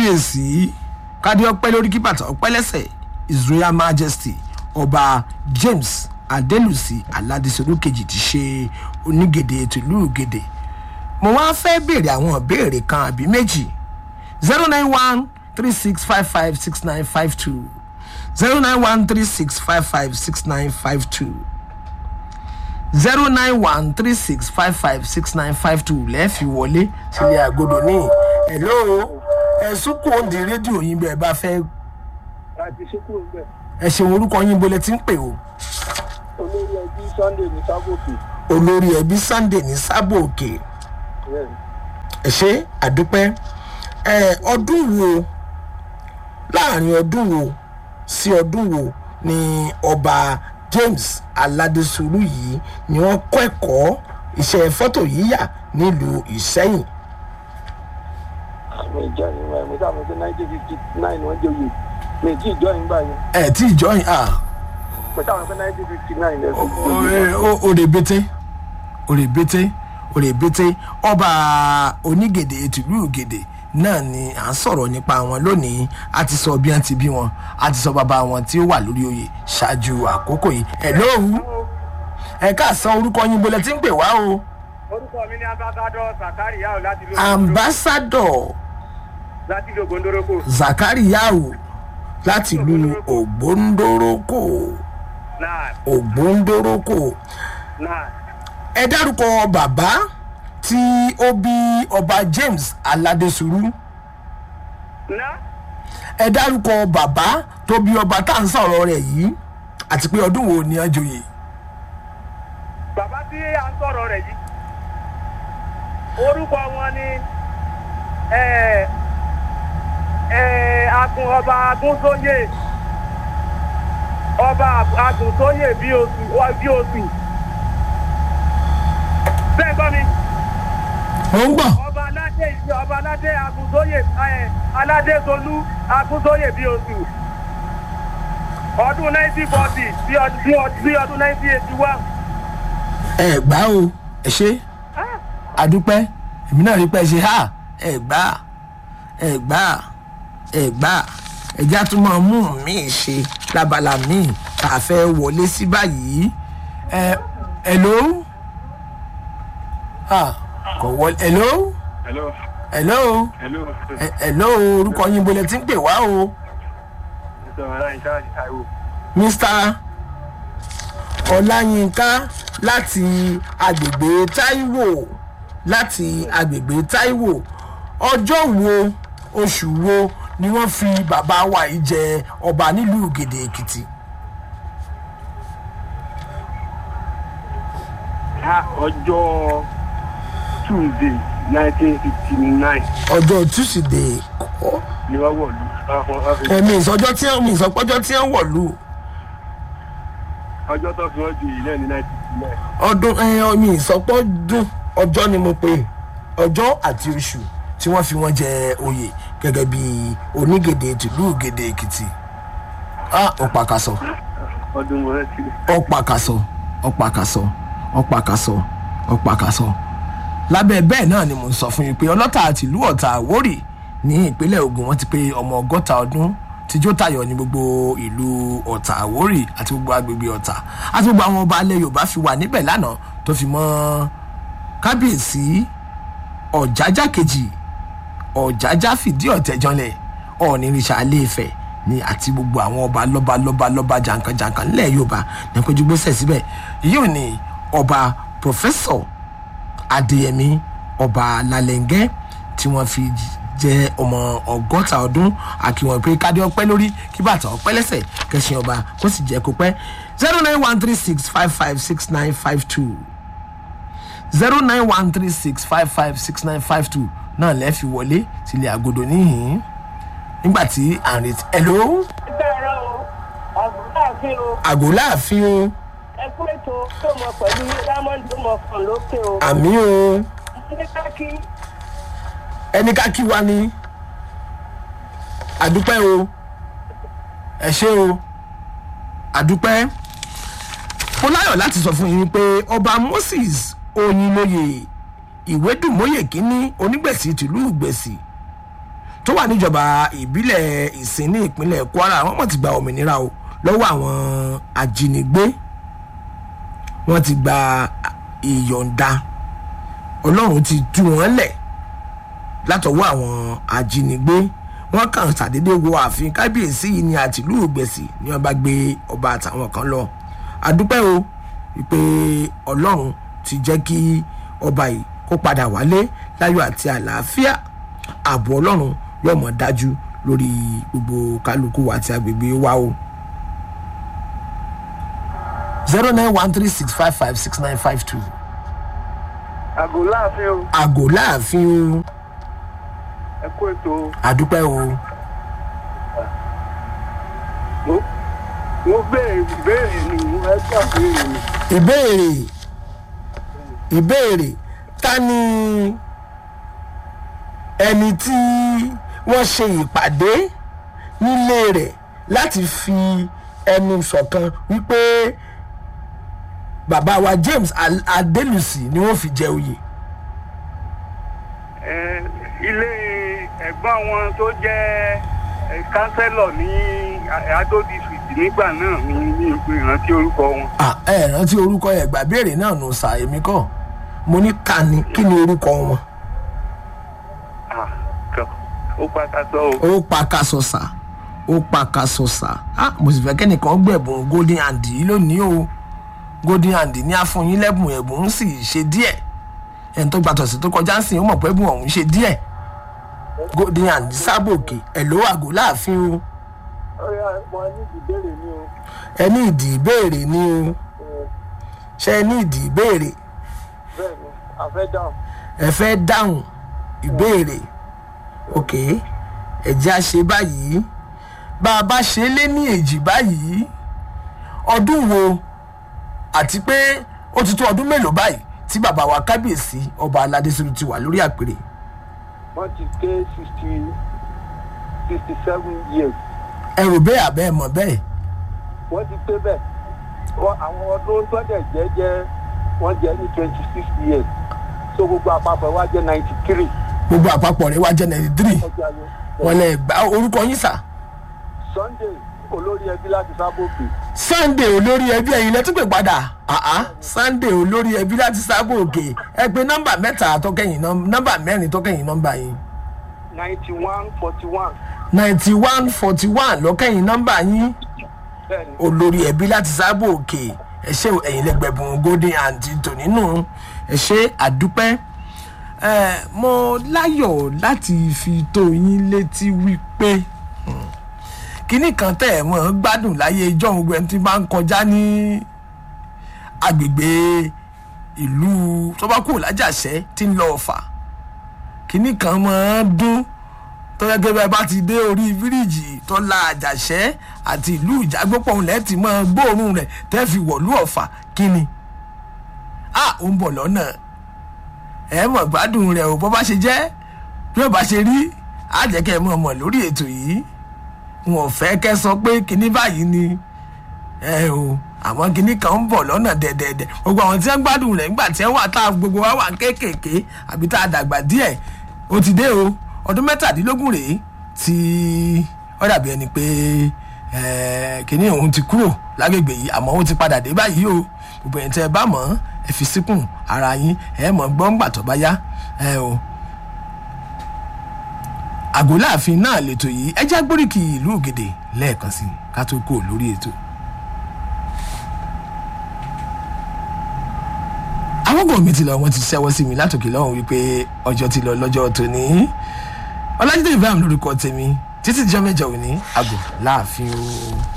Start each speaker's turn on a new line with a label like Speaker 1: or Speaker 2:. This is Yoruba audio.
Speaker 1: kábíyèsí kádé ọpẹ́ lórí kí bàtà ọpẹ́ lẹ́sẹ̀ his royal majesty ọba james adelusi aládìsọ́lù kejì ti ṣe onígèdè tìlú gèdè mo wá fẹ́ béèrè àwọn ìbéèrè kan àbí méjì zero nine one three six five five six nine five two zero nine one three six five five six nine five two zero nine one three six five five six nine five two lẹ́ẹ̀fì wọlé sílé àgọ́dọ̀ ní hello ẹ̀sùn kò ń di rédíò yín bẹ́ẹ̀ bá fẹ́
Speaker 2: láti ṣekú ọgbẹ
Speaker 1: ẹ ṣeun orúkọ yín bolẹ̀ tí ń pè o
Speaker 2: olórí ẹbí sunday ní sábòkè
Speaker 1: olórí ẹbí sunday ní sábò òkè ẹ ṣe àdúpẹ́ ẹ ọdún wo láàrin ọdún wo sí ọdún wo ni ọba james aládésùrù yìí ni wọ́n kọ́ ẹ̀kọ́ iṣẹ́ fọ́tò yíyà nílùú ìsẹ́yìn
Speaker 2: àmì ìjọ yìí wọn mo sábà pé nineteen fifty nine wọn jẹ oyè mi ì tí ìjọ yìí gbà yẹn
Speaker 1: ẹ tí ìjọyìn ah
Speaker 2: mo sábà pé nineteen fifty nine ẹ fi
Speaker 1: òrèbètè òrèbètè òrèbètè ọba onígèdè tìlú gèdè náà ni à ń sọ̀rọ̀ nípa wọn lónìí a ti sọ bí wọ́n ti bí wọn a ti sọ bàbá wọn tí ó wà lórí oyè ṣáájú àkókò yìí ẹ̀ lóhùn ẹ káàsán orúkọ yín bolẹ̀ tí ń pè wá o
Speaker 2: orúkọ mi ní abágádọ sàkárì yàwó láti ló
Speaker 1: ambassador
Speaker 2: láti ló gondoroko
Speaker 1: zakari yao láti ìlú ògbóndórókò
Speaker 2: náà
Speaker 1: ògbóndórókò
Speaker 2: náà
Speaker 1: ẹ dárúkọ bàbá tí ó bí ọba james aládésùrú
Speaker 2: náà
Speaker 1: ẹ dárúkọ bàbá tó bí ọba tá à ń sọ̀rọ̀ rẹ̀ yìí àti pé ọdún wo ni wọ́n joyè
Speaker 2: bàbá tí à ń sọ̀rọ̀ rẹ̀ yìí orúkọ wọn ni ẹ ẹ agun ọba agúnsóyè ọba agúnsóyè bí oṣù bí oṣù bẹ́ẹ̀ gbọ́ mi
Speaker 1: mo ń gbọ́
Speaker 2: ọba aládé ìṣe ọba aládé agúnsóyè ẹ aládé tolú agúnsóyè bí oṣù ọdún nineteen forty sí ọdún sí ọdún nineteen eighty one.
Speaker 1: ẹ gbá o ẹ ṣe àdúpẹ́ èmi náà rí pé ẹ ṣe ha ẹ gbá ẹ gbá ẹ gbá ẹjá tún máa mú mi ṣe lábala míì tá a fẹ́ wọlé sí báyìí ẹ hello ah kò wọlé hello
Speaker 2: hello
Speaker 1: hello
Speaker 2: hello
Speaker 1: ẹ- hello orúkọ yín bolẹ̀ tí ń pè wá o
Speaker 2: sọ̀rọ̀ láì sáà ní taiwo.
Speaker 1: mr ọláyínká láti agbègbè taiwo láti agbègbè taiwo ọjọ́ wo oṣù wo ni wọ́n fi bàbá wa yìí jẹ ọba nílùú gèdè èkìtì
Speaker 2: ọjọ́ tuesday nineteen fifty nine
Speaker 1: ọjọ́ tusidee kọ́
Speaker 2: ni wọ́n wọ̀ lù.
Speaker 1: ẹ̀mí ìsọjọ́ tí wọ́n mi ìsọpọ́jọ́ tí wọ́n wọ̀lú
Speaker 2: ọjọ́ tó fi wọ́n ju yìí náà ní nineteen fifty nine.
Speaker 1: ọdún ẹ̀yàn mi ìsọpọ́dún ọjọ́ ni mo pè é. ọjọ́ àti oṣù tí wọ́n fi wọ́n jẹ oyè gẹ́gẹ́ bí onígèdè tìlú gèdè èkìtì ah ọ̀pàkàsọ
Speaker 2: ọdún mo rántí.
Speaker 1: ọ̀pàkàsọ ọ̀pàkàsọ ọ̀pàkàsọ ọ̀pàkàsọ lábẹ́ bẹ́ẹ̀ náà ni mo ń sọ fún yín pé ọlọ́tà àtìlú ọ̀tà àwórì ní ìpínlẹ̀ ogun wọn ti pé ọmọ ọgọ́ta ọdún tíjó tayọ ní gbogbo ìlú ọ̀tà àwórì àti gbogbo agbègbè ọ̀tà àti gbogbo àwọn ọba alẹ́ yorùbá fi wà níbẹ̀ lánàá tó fi mọ́ kábíyèsí ọ̀jájá kejì ọ̀jájá fìdí ọ̀tẹ̀ janlẹ̀ ọ̀nìrìṣà aléfẹ̀ ni àti gbogbo àwọn ọba lọ́ba lọ́ba lọ́ba jàǹkànjàǹkàn nílẹ̀ yorùbá ní péjú gbèsè síbẹ̀ yóò ní ọba pòfẹ́sọ̀ adéyẹmí ọba lálẹ́ngẹ́ tí wọ́n fi jẹ́ ọmọ ọgọ́ta ọdún àkíwọ̀n pé kádé ọpẹ́ lórí kí bàtà ọpẹ́ lẹ́sẹ̀ kẹsìn ọba kó sì jẹ́ kó pẹ́ zero nine one three six five five six nine five two zero nine one three six five five six nine five two náà lẹ́ẹ̀fi wọlé sílé àgọ́dọ̀ níhìn nígbà tí à ń retí hello
Speaker 3: bẹ̀rẹ̀ o àgùntàfin o
Speaker 1: àgọ́ láàfin o
Speaker 3: ẹ kú ètò tó mọ pẹ̀lú diamond tó mọ kàn lókè o.
Speaker 1: àmì o
Speaker 3: ní káàkiri
Speaker 1: ẹni ká kí wa ni àdúpẹ́ o ẹ ṣé o àdúpẹ́ mo láyọ̀ láti sọ fún yín pé ọba moses oyinlóye ìwédùmóye kínní onígbèsì tìlú ìgbèsì tó wà níjọba ìbílẹ̀ ìsìn ní ìpínlẹ̀ kwara wọ́n mọ̀ ti gba òmìnira o lọ́wọ́ àwọn ajínigbé wọ́n ti gba ìyọ̀ǹda ọlọ́run ti tú wọn lẹ̀ látọwọ́ àwọn ajínigbé wọ́n kàn ṣàdédé wo ààfin kábíyèsí yìí ní àtìlú ògbẹ̀sì ni wọ́n bá gbé ọba àtàwọn kan lọ àdúpẹ́ o wípé ọlọ́run ti jẹ́ kí ọba yìí kó padà wálé láyọ̀ àti àlàáfíà ààbò ọlọ́run yóò mọ̀ dájú lórí gbogbo kálukú àti agbègbè wa o. zero nine one three six five five six nine five two
Speaker 2: àgò láàfin o
Speaker 1: àgò láàfin o
Speaker 2: ẹ kó ètò
Speaker 1: àdúpẹ́ o
Speaker 2: mo mo béèrè ìbéèrè ni mo fẹ́ gbà béèrè ni.
Speaker 1: ìbéèrè ìbéèrè ta ni ẹni tí wọ́n ṣe ìpàdé nílé rẹ̀ láti fi ẹnu ṣọ̀kan wípé bàbá wa james Al- adelusi ni wọ́n fi jẹ oyè
Speaker 2: Ẹ, ilé ẹ̀gbọ́n wọn tó jẹ́ ẹ, kánsẹ́lọ̀ ní adó district nígbà náà ní ní ìrántí orúkọ wọn.
Speaker 1: Ah, ẹ rántí orúkọ ẹ gbà béèrè náà nù sà èmi kọ mo ní ta ni kí ni orúkọ wọn
Speaker 2: Ah, tọ́, ó pàtàkì o.
Speaker 1: ó pa kaṣọ sà ó pa kaṣọ sà ah mo sì fẹ́ kẹ́nìkan gbẹ̀bùn golden hand yìí lónìí o golden hand ní àfọyín lẹ́bùn ẹ̀bùn ń sì ṣe díẹ̀ ẹni tó gba tọ̀sí tó kọjá ń sìn ó mọ̀ pé ẹ̀bùn ọ̀hún ṣe díẹ̀ golden hand sábòkè ẹ̀ ló àgọ́ láàfin o
Speaker 3: ọ̀rẹ́ mo ní ìbéèrè mi o
Speaker 1: ẹ ní ìdí ìbéèrè ni o ṣe ẹ ní ìdí ìbéèrè
Speaker 3: bẹ́ẹ̀ ni àfẹ́ dáhùn
Speaker 1: ẹ fẹ́ dáhùn ìbéèrè ok ẹ jẹ́ a ṣe báyìí bá a bá ṣe é lé ní èjì báyìí ọdún wo àti pé ó ti tó ọdún mélòó báyìí tí bàbá wa kábíyèsí ọba aládé sínú ti wà lórí àpèrè
Speaker 3: wọ́n ti pé sixty sixty seven years
Speaker 1: ẹ rò bẹ́ẹ̀ àbẹ́ ẹ mọ̀ bẹ́ẹ̀
Speaker 3: wọ́n ti pé bẹ́ẹ̀ wọ́n àwọn ọdún tọ́jà jẹ́ jẹ́ wọ́n jẹ́ ní twenty six years so gbogbo àpapọ̀ wa jẹ́ ninety three
Speaker 1: gbogbo àpapọ̀ rẹ̀ wá jẹ́ ninety three
Speaker 3: ọjà yẹn
Speaker 1: wọn lè gba orúkọ yín sà
Speaker 3: sunday olórí ẹbí láti sábòkè
Speaker 1: sunday olórí ẹbí ẹ̀yin lẹ́tún pè padà àá sunday olórí ẹbí láti sábò òkè ẹ pé nọ́mbà mẹ́ta tọ́kẹ́yìn nọ́mbà mẹ́rin tọ́kẹ́yìn nọ́mbà yín
Speaker 3: ninety one forty one
Speaker 1: ninety one forty one lọ́kẹ́yìn nọ́mbà yín
Speaker 3: bẹ́ẹ̀ ni
Speaker 1: olórí ẹbí láti sábò òkè ẹ ṣe ẹ̀yin lẹ́gbẹ̀bùn golden àǹtí tò nínú ẹ ṣe àdúpẹ́ ẹ mo láyọ̀ láti fi tó yín létí wípé hmm, kinní kan tẹ̀ ẹ̀ mọ́ gbádùn láyé ijọ́ òun gbẹ̀ tí máa ń kọjá ní agbègbè ìlú tọ́bákù lájàṣẹ́ tí ń lọ ọ̀fà kinní kan máa ń dún tọ́jà gẹ́gẹ́ bá ti dé orí fíríjì tó la àjàṣẹ́ àti ìlú ìjágbópọ̀ òun lẹ́ẹ̀tì máa gbóòórùn rẹ̀ tẹ́ fi wọ̀lú ọ̀fà kíni a ò ń bọ̀ lọ́nà ẹ mọ̀ gbádùn rẹ̀ ò bọ́ bá ṣe jẹ́ bí ó bá ṣe rí á jẹ́ kẹ́ ẹ mọ̀ mọ̀ lórí ètò yìí wọn ò fẹ́ kẹ́ sọ pé kíní báyìí ni ẹ o àwọn kinní kan ń bọ̀ lọ́nà dẹ̀dẹ̀dẹ̀ gbogbo àwọn tí wọ́n gbádùn rẹ̀ nígbà tí wọ́n wà tá a gbogbo wa wà kéékèèké àbí tá a dàgbà díẹ̀ ó ti dé o ọdún mẹ́tàdínlógún rèé tí ó dàbí ẹni pé eh, kinní òun ti kúrò lágbègbè yìí àmọ́ ó ti padà dé báyìí o gbogbo ẹ̀yin tẹ́ ẹ bá mọ̀ ẹ fi síkùn ara yín ẹ mọ̀ gbọ́ngbà tó bá yá ẹ o àgọ́láàfin náà lètò yìí ẹ já gbóríkì ìlú ògèdè lẹ́ẹ̀kan sí i ká tó kó lórí ètò. àwọn mi ti lọ wọn ti ṣẹ́wọ́ sí mi látòkè lọ́hùn wípé ọjọ́ ti lọ lọ́jọ́ tòní ọlájídé ibrahim lórúkọ tèmi títí dijọ́ mẹ́jọ òní àgọ́ láàfin o.